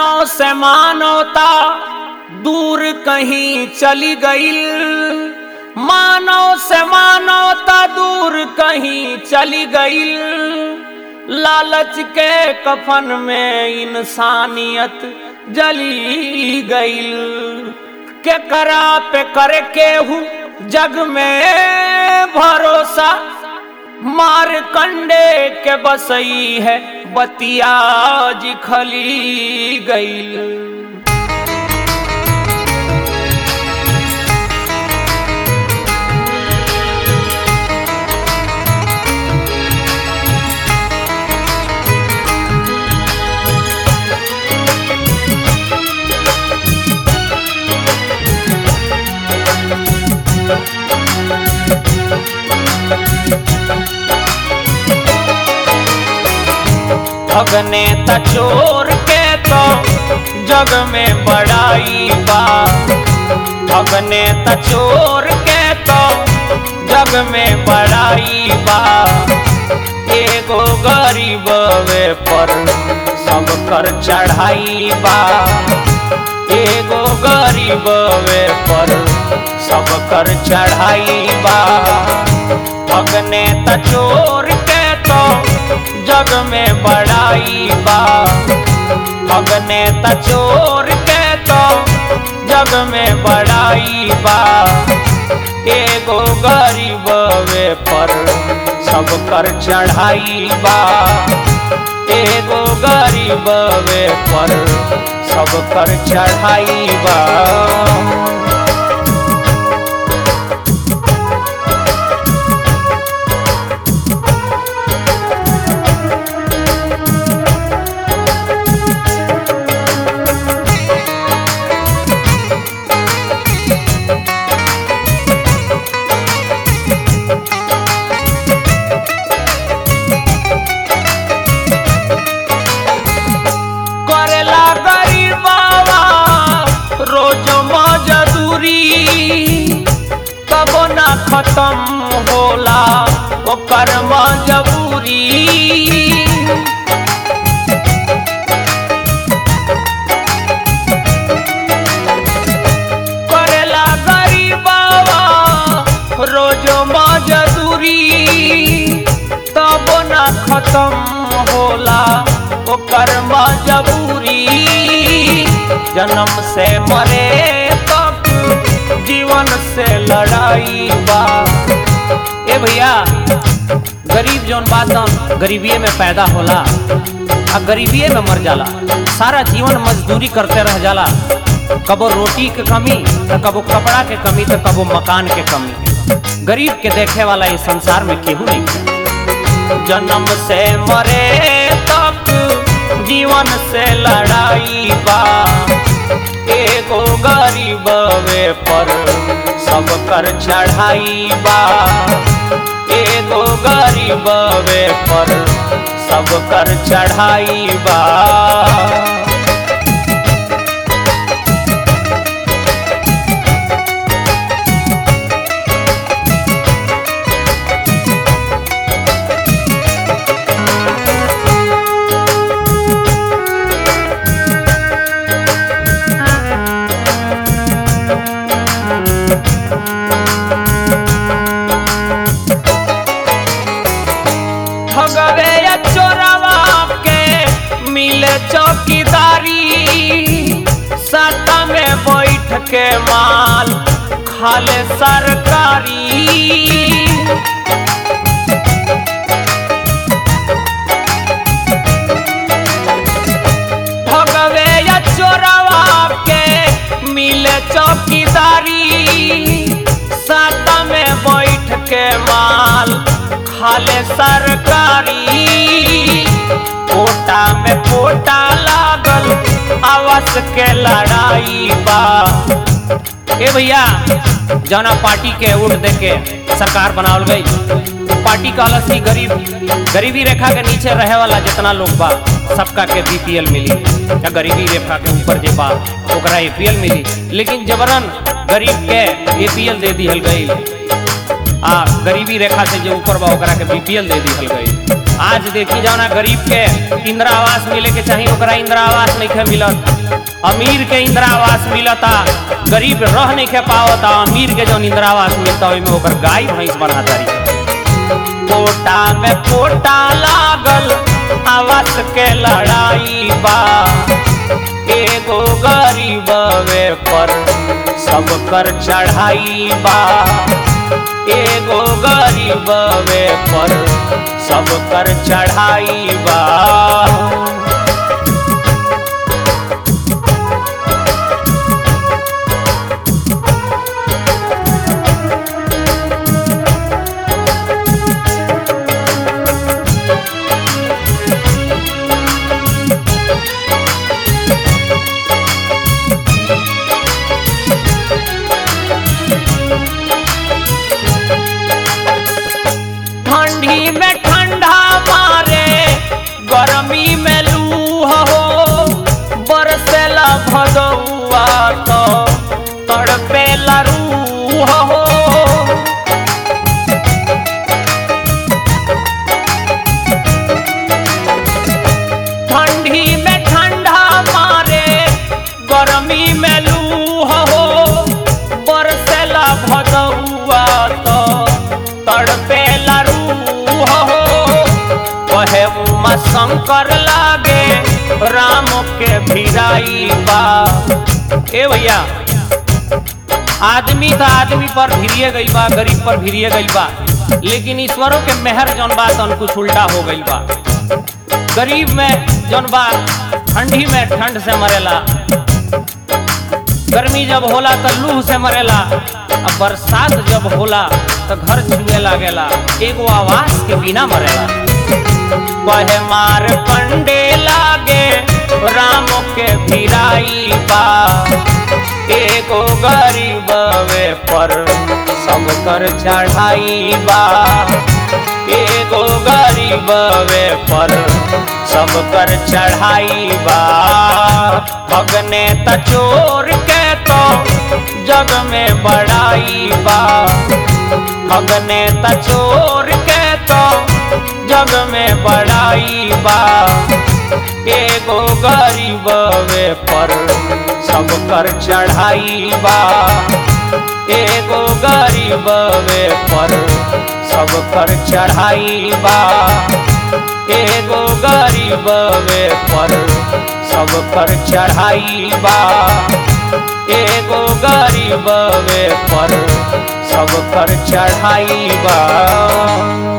मानव से मानवता दूर कहीं चली गई मानव से मानवता दूर कहीं चली गई लालच के कफन में इंसानियत जली गई के करा पे करे केहू जग में भरोसा मार कंडे के बसई है बतिया जी खली गई भगने त चोर के तो जग में बड़ाई बा भगने त चोर के तो जग में बड़ाई बा एगो गरीब वे पर सब कर चढ़ाई बा एगो गरीब वे पर सब कर चढ़ाई बा भगने त चोर के तो जग में बड़ाई बा भगने त चोर के तो जग में बड़ाई बा एगो गरीब वे पर सब कर चढ़ाई बा एगो गरीब वे पर सब कर चढ़ाई बा करेला गरीबावा रोज मजदूरी कबो ना खत्म होला ओकर मजबूरी करेला गरीबावा रोज मजदूरी तबो ना खत्म होला ओकर मजबूरी जन्म से मरे तक जीवन से लड़ाई बा ए भैया गरीब जौन बात गरीबीए में पैदा होला आ गरीबीए में मर जाला सारा जीवन मजदूरी करते रह जाला कबो रोटी के कमी तो कबो कपड़ा के कमी तो कबो मकान के कमी गरीब के देखे वाला इस संसार में केहू नहीं है। जन्म से मरे तक जीवन से लड़ाई बा एगो गरीब वे पर सब कर चढ़ाई बा एगो गरीब वे पर सब कर चढ़ाई बा भगवे या चोरवा के मिले चौकीदारी सत्ता में बैठ के माल खाले सरकारी भगवे या चोरवा के मिले चौकीदारी साता में बैठ के माल खाले सरकारी कोटा में कोटा लागल आवास के लड़ाई बा ए भैया जौना पार्टी के वोट दे के सरकार बनावल गई पार्टी का अलग ही गरीब गरीबी रेखा के नीचे रहे वाला जितना लोग बा सबका के बीपीएल मिली या गरीबी रेखा के ऊपर जे बा ओकरा एपीएल मिली लेकिन जबरन गरीब के एपीएल दे दिहल गई आ गरीबी रेखा से जो ऊपर बा ओकरा के बीपीएल दे दिहल गई आज देखी जाओ ना गरीब के इंदिरा आवास मिले के चाहिए ओकरा इंदिरा आवास नहीं के मिलत अमीर के इंदिरा आवास मिलता गरीब रह नहीं के पावता अमीर के जौन इंदिरा आवास मिलता ओइमे ओकर गाय भैंस बना तारी कोटा में कोटा लागल आवास के लड़ाई बा एगो गरीब वे पर सब कर चढ़ाई बा एगो गरीब वे पर सब कर चढ़ाई बा ठंडी में ठंडा मारे गर्मी में लू हो बरसेला भदौआ तो तड़पेला रूह हो ठंडी में ठंडा मारे गर्मी में लू हो बरसेला भदौआ तो तड़पेला रूह हो कहे उमा शंकर लागे राम के भिराई बा ए भैया आदमी था आदमी पर भिरिए गई बा गरीब पर भिरिए गई बा लेकिन ईश्वरों के मेहर जौन बा तन कुछ उल्टा हो गई बा गरीब में जौन बा ठंडी में ठंड से मरेला गर्मी जब होला तो लूह से मरेला अब बरसात जब होला तो घर छुए लागेला एगो आवास के बिना मरेला कहे मार पंडे लागे राम के भिराई बा एगो गरीब वे पर सब कर चढ़ाई बा एगो गरीब वे पर सब कर चढ़ाई बा भगने त चोर के तो जग में बड़ाई बा भगने त चोर के तो जग में बड़ाई बा एगो गरीब वे पर सब कर चढ़ाई बा एगो गरीब वे पर सब कर चढ़ाई बा एगो गरीब वे पर सब कर चढ़ाई बा एगो गरीब वे पर सब कर चढ़ाई बा